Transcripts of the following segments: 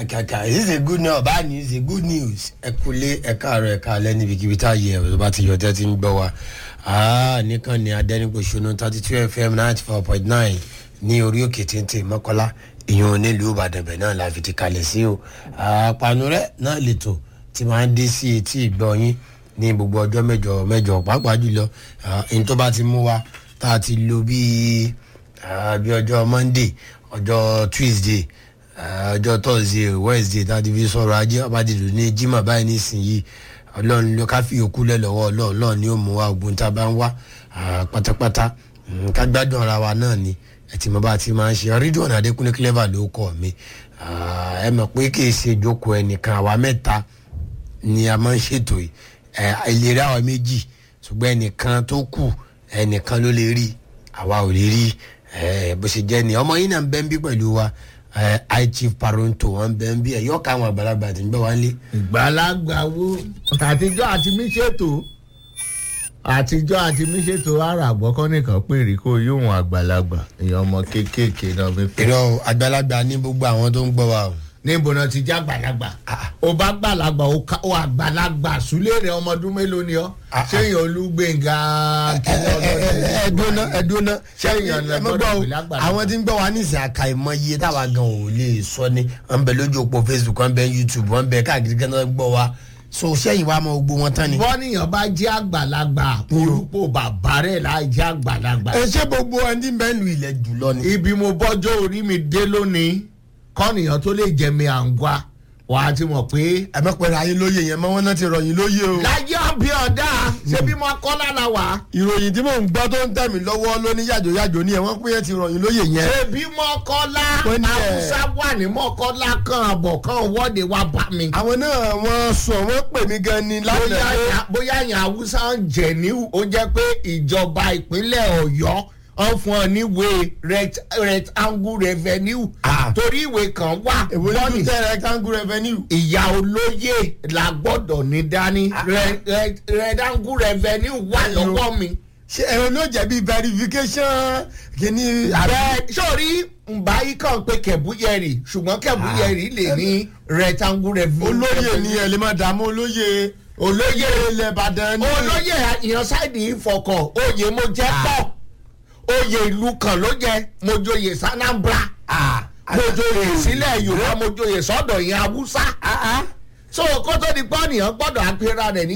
kàkà this is a good news bad news a good news ẹ kúlé ẹ káàárọ̀ ẹ káalẹ́ níbikíbi tá a yẹ ẹ bá ti yọ tẹ́ ti ń gbọ́ wa aa nìkan ni adẹnigbòsónú thirty two fm ninety four point nine ní orí òkè téńté mọ́kọ́lá ìyọ̀n nílùú ìbàdàn bẹ̀ náà la fi ti kalẹ̀ sí o àpànù rẹ̀ náà lètò tí máa ń dé sí etí ìgbọ́ yín ní gbogbo ọjọ́ mẹ́jọ mẹ́jọ pàápàá jùlọ ẹni tó bá ti mú wa tá a ti lo bíi bí ọjọ́ monday ọjọ́ tuesday ọjọ́ thursday wednesday tá a ti fi sọ̀rọ̀ ajé ọba dìdò ní jimá báyìí nísìnyí ọlọ́run ló ká fi òkú lẹ̀ lọ́wọ́ ọlọ́run ọlọ́run ni ó mú wa ogun tá a bá ń wá pátápátá ká gbádùn ara wa náà ni ẹtì mọ́ bá ti máa ń ṣe rídùn adékúnlé clever ló kọ́ mi ẹ mọ̀ pé kì í ṣe ìjókòó ẹnìkan àwa mẹ́ta ni a máa ń ṣètò yìí ìlera àwa méjì ṣùgbọ́n ẹnìkan tó kù ẹnìkan ló lè rí àwa ò lè rí bó ṣe jẹ́ ni ọmọ yìí náà ń bẹ́ ń bí pẹ̀lú wa high chief paronto wọn bẹ́ ń bí ẹ̀ yọ̀ọ̀ká àwọn àgbàlagbà tí ń bẹ́ wá lé. ìgbàlagbà wo àtijọ́ àti mí ṣètò àtijọ́ àti mí ṣètò ara àgbọ̀kọ́ nìkan péré kó yóò àgbàlagbà èèyàn ọmọ kéékèèké náà fi pé. irọ́ àgbàlagbà ní gbogbo àwọn tó ń gbọ́ wa o. níbo náà ti já àgbàlagbà ó bá gbàlagbà ó àgbàlagbà súlẹ̀ rẹ̀ ọmọ ọdún mélòó ni ọ́ sẹ́yìn olúgbẹ̀ngà ẹdúná ẹdúná Ṣẹ́yìn ọ̀nà gbọ́dọ̀ pè lágbàlagbà. àwọn tí ń gbọ́ wa ní ìsìn àka ìmọ̀ iye táwa gan ò lè sọ ni wọ́n bẹ lójú òpó facebook wọ́n bẹ youtube wọ́n bẹ káàkiri kan náà gbọ́ wa so sẹ́yìn wa mọ gbogbo wọn tán ni. bọ́nìyàn bá jẹ́ àgbàlagbà orúkọ bàbá rẹ̀ láì jẹ́ àgbàlagbà. ẹ ṣé gbogbo ẹni tí ń bẹ lu ilẹ̀ jùlọ ni. ibi mo bọ́jọ́ orí mi dé lónìí kọ́nìyàn tó lè jẹ mi à ń gbà wàá ti mọ̀ pé. ẹ mọ̀ pẹ̀lú ayé lóye yẹn mọ́ wọn náà ti ròyìn lóye o. láyé ọbí ọ̀dà ṣé bí mo kọ́ lára wá. ìròyìn tí mò ń gbọ́ tó ń tẹ̀ mí lọ́wọ́ lóní yàjòyàjò ni ẹ̀ wọ́n pé yẹn ti ròyìn lóye yẹn. ṣé bí mọ́kọ́lá Wọ́n ní ẹ̀. haúsá wà ní mọ́kọ́lá kan àbọ̀ kan wọ́de wá bá mi. àwọn náà wọ́n sọ wọ́n pè mí gan ni bóyá lánàá. yà- bóyá yàn haúsá ń jẹ ní ó jẹ́ pé ìjọba ìpínlẹ̀ ọ̀yọ́ wọ́n fún ọ níwèé rect- rectangle revenue Ah. torí ìwé kan wà èwo ní bọ́ọ̀nì tún tẹ rectangle revenue. ìyá olóyè la gbọ́dọ̀ ní dání Re- re- rectangle revenue wà lọ́wọ́ mi. ṣé ẹ̀rọ ló jẹ̀bi verification kìíní. bẹ́ẹ̀ sórí nba yìí kàn pé kẹ̀búyẹ̀rì ṣùgbọ́n kẹ̀búyẹ̀rì lè ní rectangle revenue. olóyè ni ẹ lè máa dààmú olóyè. olóyè ilẹ̀ ìbàdàn ni. olóyè ìyansáìdì ìfọkàn oyè mo jẹ pọ̀ oyè ìlú kan ló jẹ mo joyè sanambra mo joyè sílẹ̀ yorùbá mo joyè sọ́dọ̀ yẹn haúsá so kó tó di pọ́nìyàn gbọ́dọ̀ àpẹẹrẹ rẹ̀ ní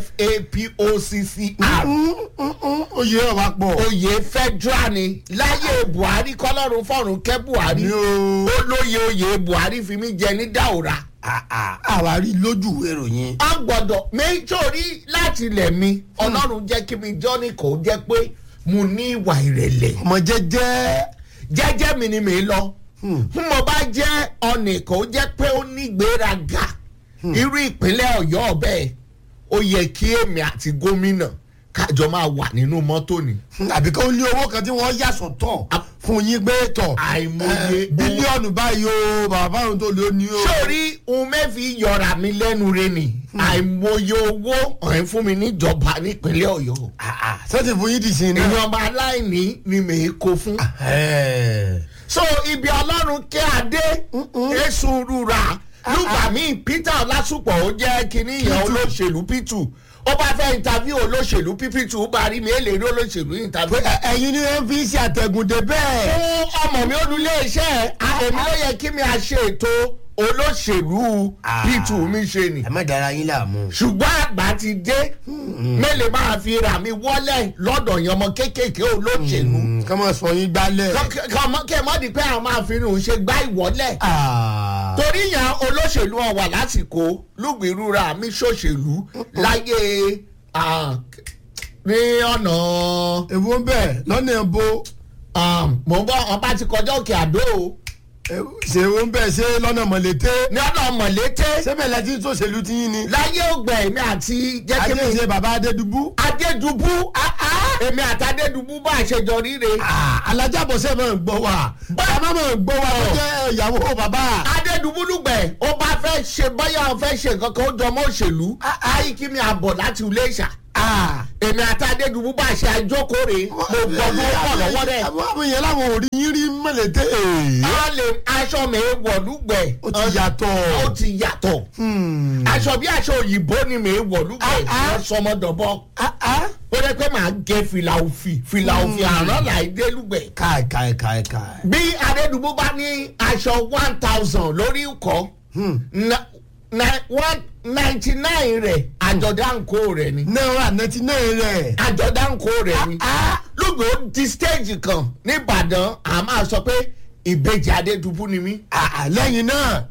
gfapoccr oyè ọ̀wá pọ̀. oyè federal ni láyé buhari kọlọ́run fọ̀run kẹ́ buhari ni o. olóyè oyè buhari fi mí jẹ ní daura àwa rí lójú ìròyìn. a gbọ́dọ̀ méjòrí láti ilẹ̀ mi ọlọ́run jẹ́ kí mi jọ́ ní kò jẹ́ pé mo ní ìwà ìrẹ̀lẹ̀ ọmọ jẹjẹ. jẹ́jẹ́ mi ni mi lọ Hmm. fún mo bá jẹ́ ọ̀nì kò jẹ́ pé ó ní ìgbéraga irú ìpínlẹ̀ ọ̀yọ́ ọ̀bẹ ó yẹ kí èmi àti gómìnà kájọ máa wà nínú mọ́tò ni. àbí kó ní owó kan tí wọ́n yà sọ̀tọ̀ fún yín gbé tọ̀. Àìmọye Eh, bílíọ̀nù báyìí o bàbá òun tó lé ní o. sórí ohun mẹ́fì yọra mi lẹ́nu re ni àìmọye owó ọ̀hún fún mi níjọba nípínlẹ̀ ọ̀yọ́ sẹ́tì fún yín dì sí iná. ìyọ̀nba aláìní ni mèé kó fún. so ibi ọlọ́run kí adé èso rúra lùgbà míì peter ọlásùpọ̀ ó jẹ́ kínní ìyẹn olóṣèlú p2 ó bá fẹ́ interview olóṣèlú p2 ó bá rí mi èlé rí olóṣèlú interview. ẹ̀yin ni wọ́n fi ń ṣe àtẹ̀gùndé bẹ́ẹ̀. fún ọmọ mi olùlé iṣẹ́ èmi ló yẹ kí mi à ṣe ètò olóṣèlú p2 mi ṣe ni ẹ má dára yín láàmú. ṣùgbọ́n àgbà ti dé mélòó máa fi rà mí wọ́lẹ̀ lọ́dọ̀ yẹn ọmọ kéékèèké olóṣèlú kọ́ mọ̀ sọ yín gbálẹ̀. kẹ́ mọ́ di pé àwọn máa fi rìn ṣe gbá ìwọ́lẹ̀ Ah. torí yẹn olóṣèlú wọn wà lásìkò lùgbìrúra mi ṣòṣèlú láyé ah, ní ọ̀nà èwo ń bẹ̀ lọ́nà ẹ̀bọ ah, mò ń bọ́ ọba ti kọjá òkè àdó o ṣe èwo ń bẹ̀ ṣe lọ́nà mọ̀lété. ní ọ̀nà mọ̀lété sẹ́bẹ̀ lẹ́tí tó ṣèlú tí yín ni. láyé ògbẹ́ mi àti jẹ́ kí ajé mi ṣe bàbá adédubú. adédubú ah, ah, èmi àti adédubú bá a ṣe jọ ríre. alájàbọ̀sẹ̀ máa ń gbọ́ wa. bàbá máa ń gbọ́ wa tó jẹ́ ìyàwó bàbá. adédùbúlùgbẹ̀ ó bá fẹ́ ṣe báyà ó fẹ́ ṣe nǹkan kan ó jọ mọ́ òṣèlú ayé kí mi àbọ̀ láti ilé ìṣà èmi àti adédùbú bá ṣe àjókòrè mo gbọ́ bó pọ̀ lọ́wọ́ rẹ̀. àwọn àwọn yẹn láwọn ò rí yín rí mọ̀lẹ́tẹ̀ èèyàn. a lè aṣọ mi wọ̀lúgbẹ̀. ó ti yàtọ̀. ó ti yàtọ̀. aṣọ bí aṣọ òyìnbó ni mi wọ̀lúgbẹ̀ tí wọ́n sọmọdọ̀bọ. ó rẹ pé màá gẹ fìlà òfì fìlà òfì àrán láìdé lúgbẹ̀. káì káì káì káì. bí adédùbú bá ní aṣọ one thousand lórí ikọ̀ one ninety nine rẹ̀ àjọ̀dáǹkó rẹ̀ ni. náírà ninety nine rẹ̀. àjọ̀dáǹkó rẹ̀ ni. lóògbé ó di stage kan nìbàdàn a máa sọ pé ìbejì adédùbú ni mí. lẹ́yìn náà.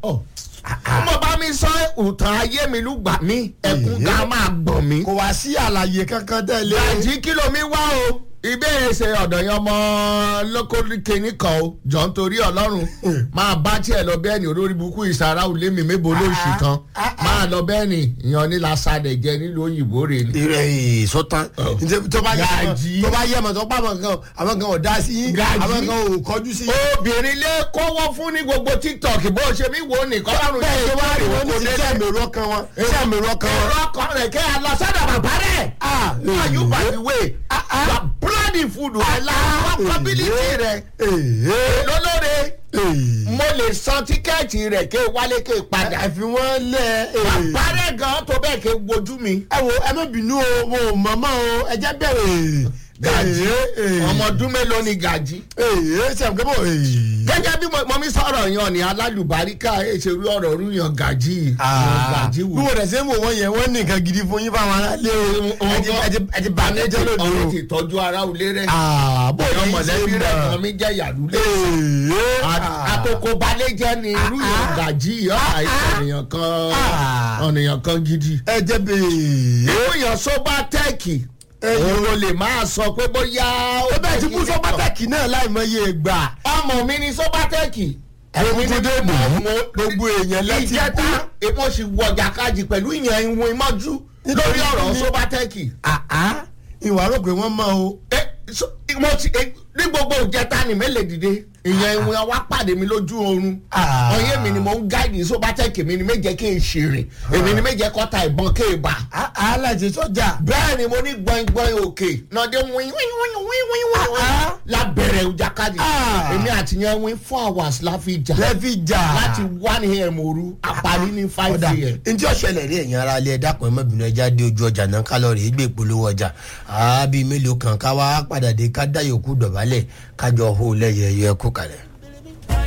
mo bá mi sọ ìtàn ayé mi lùgbà mi ẹkún ká máa gbọ̀n mi. kò wá sí àlàyé kankan tẹ̀lé. gàjí kìlọ̀ mi wá o ìbéèrè ṣe ọ̀dọ̀ yẹn ọmọ lókòlìkẹ́ni kan o jọ ń torí ọlọ́run máa bá tiẹ̀ lọ bẹ́ẹ̀ ni olórí burúkú ìsara òlé mi mébo lóṣù kan máa lọ bẹ́ẹ̀ ni ìyàn ní lasadẹ̀ jẹ nílùú òyìnbó rè ni. ìrẹ̀ yìí sọ́tàn tó bá Gàjí. yẹ tó bá yẹ mọ̀ tó bá mọ̀ kan àwọn kan ò dá sí yín Gàjí. àwọn kan ò kọjú sí yín. obìnrin lé kọ́wọ́ fún ní gbogbo tiktok bó ṣe mí wo nìkan lọ́rùn bẹ́ẹ̀ tó bá rí wọn ní kò ti délé. sẹ́mi rọ́ọ̀kan wọn sẹ́mi rọ́ọ̀kan wọn. ẹ̀rọ ọkọ rẹ̀ kẹ́ ẹ lọ sọ́dọ̀ bàbá rẹ̀. Ah, Why you eh, by the way? You are bloody food ẹ̀ la workability rẹ̀ Èhé, lólóore. èhé. mo lè san tíkẹ́ẹ̀tì rẹ̀ ké wálé ké padà. ẹ fi wọ́n lẹ̀ èhé. bàbá rẹ̀ gan tó bẹ́ẹ̀ ké wojú mi. ẹ wo ẹ má bínú o mo ò mọ̀ mọ́ o ẹ jẹ́ bẹ̀rẹ̀. gàjí Èhé, èhé. ọmọ ọdún mélòó ni gàjí. èhé sẹ́mi kébọ̀ èhé. gẹ́gẹ́ bí mo- mo mi sọ̀rọ̀ yan ni alálùbáríkà èsèrú ọ̀rọ̀ rú yan gàjí. yan gàjí bí wò. wọ́n rẹ̀ ṣe ń wò wọ́n yẹn wọ́n ní nǹkan gidi fún yín fáwọn aráàlú o ẹ ti- ẹ ti- ẹ ti bà mí jẹ́ lónìí ọ̀rẹ́ o. ti tọ́jú ara òlé rẹ̀. àbò ọ̀yọ́ yìí ṣe mọ̀lẹ́bí rẹ̀ kan mọ̀. mi jẹ́ yàrúlé. èhé. àkókò balẹ̀ jẹ́ ni irú yan gàjí ọ̀hà ìṣẹ̀nìyàn kan Ah. ọ̀nìyàn kan gidi. ẹ jẹ́ bèè. irú yan sóbátẹ́ẹ̀kì òun ló lè máa sọ pé bóyá ó ó bẹ́ẹ̀ ti kú bẹ́ẹ̀ sọ pàtàkì náà láìmọye ìgbà. ọmọ mi ni sóbátẹ́ẹ̀kì. Èmi ni dé mọ̀ ọ́. Gbogbo èèyàn lẹ́tí kú. ìjẹta èmo sì wọ jàkájì pẹ̀lú ìyẹn ìwọ̀n ìmọ̀jú lórí ọ̀rọ̀ kíni? sóbátẹ́ẹ̀kì. àá ìwà rò pé wọ́n mọ̀ o. Ẹ, so- mo ti ẹ, ní gbogbo ìjẹta ni mélòó dìde ìyẹn ìwọ̀n wa pàdé mi lójú oorun. Ah. ọyẹ́ mi ni mo ń gáàdì sóbátẹ́ẹ̀kì mi ni méje kí n ṣèrìn èmi ni méje kọ́ta ìbọn kí n bà. àá láti sọ́jà. bẹ́ẹ̀ ni mo ní gbọ̀ngbọ̀n òkè nàdé wín wín wín wín wín wín Ah. lábẹ̀rẹ̀ ìjàkadì Ah. èmi àti yẹn wín four hours la fi jà lẹ́fì jà. láti one am òru àparí ní five ọ̀dà am. ntí ọ̀ṣẹ̀lẹ̀ rí ẹ̀yìn ara ilé ẹ̀dá kan ẹ̀mọ́bìnrin ẹja dé ojú ọjà náà kálọ̀rì ìgbé ìpolówó ọjà àábí mélòó kan ká wá padà dé ká dá yòókù dọ̀bálẹ̀ kájọ hó lẹ́yẹ ẹ̀yẹ kú kalẹ̀.